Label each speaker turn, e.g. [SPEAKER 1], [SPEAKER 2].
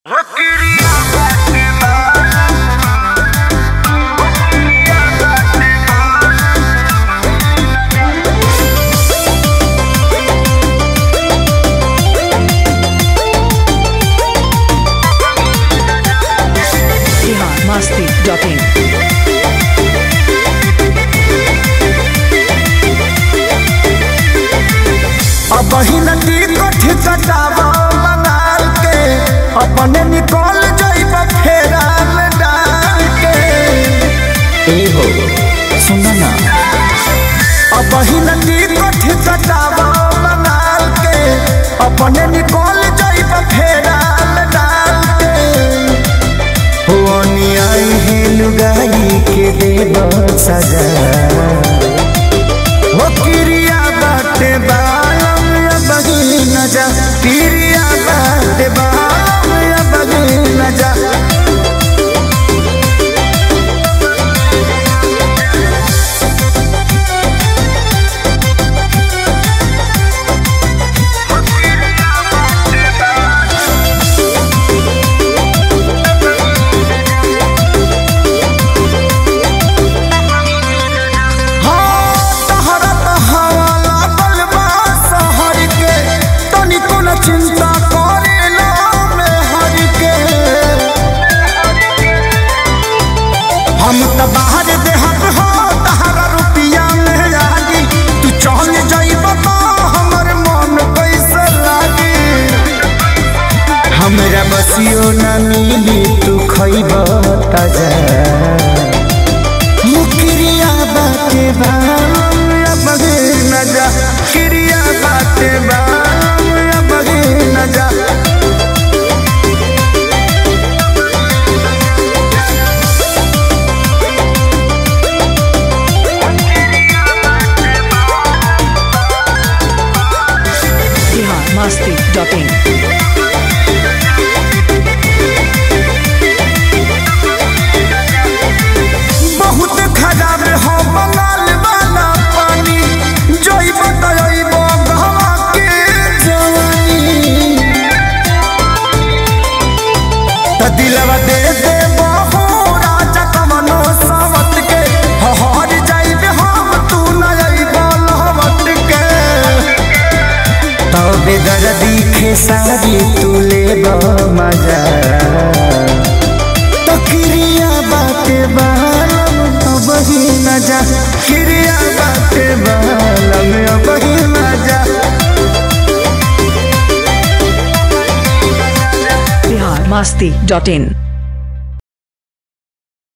[SPEAKER 1] masti.in.
[SPEAKER 2] अब नदी कथी कटावा मंगाल के अपने निकल जाइब फेरा में डाल के ए हो सुना ना अब नदी कथी कटावा मंगाल के अपने निकल जाइब फेरा में डाल के हो आई है लुगाई के देव सजा हो किरिया बाटे बालम या बगी न जा किरिया बाटे बालम या बगी न जा हाँ, तहरा त हवा लागल बा शहर के, तनिको न चिंता करेला मेहर के। हम त बाहर देहत हो तहरा रुपिया में लागी तू चल जाइब तो हमर मन कैसे लागी हमरा बसियो न मिली तू खइब ताजा मुकरिया बाटे बाम या बगे न जा किरिया बाटे बाम या बगे न जा
[SPEAKER 1] Bihar masti.in.
[SPEAKER 2] बहुत खराब हो बंगाल वाला पानी जइब तइब गहवा के जवानी त दिलवा दे दे बहु राजा कमनो सावत के हहर जाइब हम तू न अइब लहवत के तबे दर्दी खेसारी तू लेब मजा तो क्रिया बाटे बालम अब ही न जा क्रिया बाटे बालम अब ही न जा
[SPEAKER 1] Bihar masti.in.